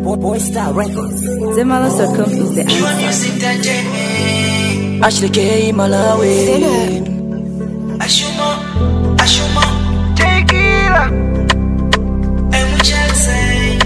Boy Star Records. Zemalos.com is the answer. Ashley K Malawi. Ashuma, Ashuma, tequila. And we shall say,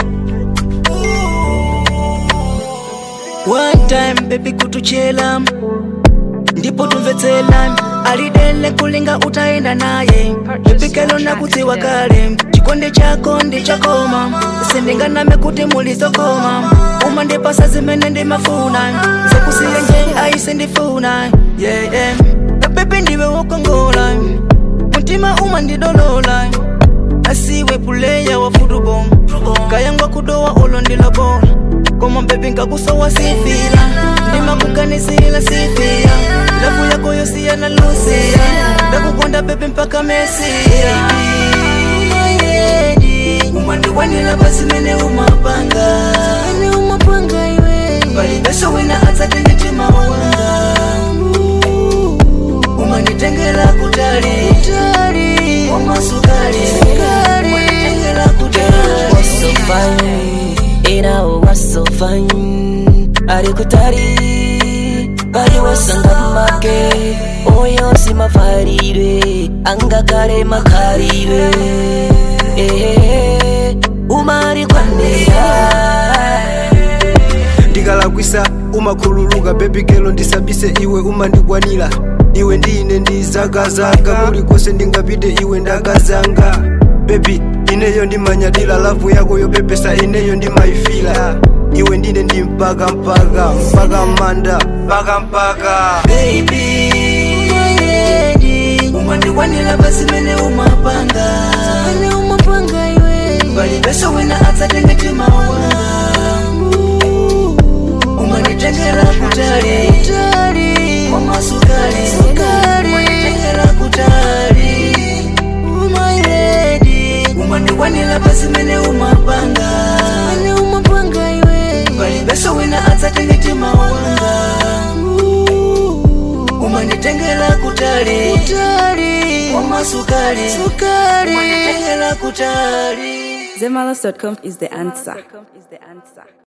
One time baby kutuchela ndipo tumvetsela alidele kulinga utaenda naye ipikelo na kudziwa kale chikonde chako ndi chakoma sindinganame kuti mulizokoma uma ndipasa zimene ndimafuna zakusiya nje aise ndifuna yeah, yeah. pepe ndiwe wokongola mtima uma ndidolola asiwe puleya wa futubol kayangwa kudowa ulo ndilobola koma bebi nkakusowa sifila ndimakuganisila sifia lavu yako yosiya na lusia ndakukonda bebi mpaka mesia umandiwanila pasimene umapanga palibeso wina atsatenge mtima wanga umanditengela kutali wamasukali umanditengela kutali was so fine, era was so fine. Ari kutari, kari wasanga make, oyo si mafarire, anga kare makarire. Eh, umari kwanera. ndikalakwisa umakhululuka bebi kelo ndisabise iwe umandikwanira iwe ndine ndizagazaga kulikonse ndingapite iwe ndakazanga bebi ineyo ndimanyadila lavu yako yopepesa ineyo ndimayifila iwe ndine ndi mpaka mpaka mpaka manda mpaka mpaka baby umandikwanira pasimene umapanga palibeso wina atsatenge mtima wanga umanditengela kutali wamasukali umanditengela kutali umandikwanira pasimene umapanga palibeso wina atsatenge mtima wanga umanditengela kutali wamasukali umanditengela kutali Zemalos.com is the answer.